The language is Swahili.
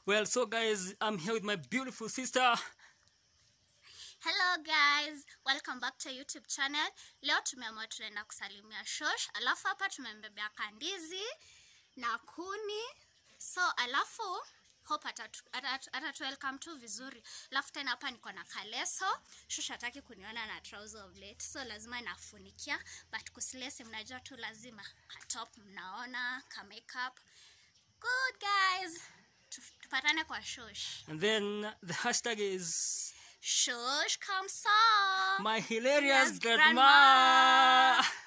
Well, so guys, I'm here with my beautiful sister. Hello guys, welcome back to YouTube channel. Leo tumeamua tunaenda kusalimia shosh, alafu hapa tumembebea kandizi na kuni. So alafu hope atatu, atatu, atatu welcome tu vizuri. Alafu tena hapa niko na kaleso. Shosh hataki kuniona na trouser of late, so lazima nafunikia, but kusilesi mnajua tu lazima katop, mnaona ka makeup. Good guys, Tu- tupatane kwa shosh. And then the hashtag is Shosh come saw. my hilarious Yes, grandma. grandma.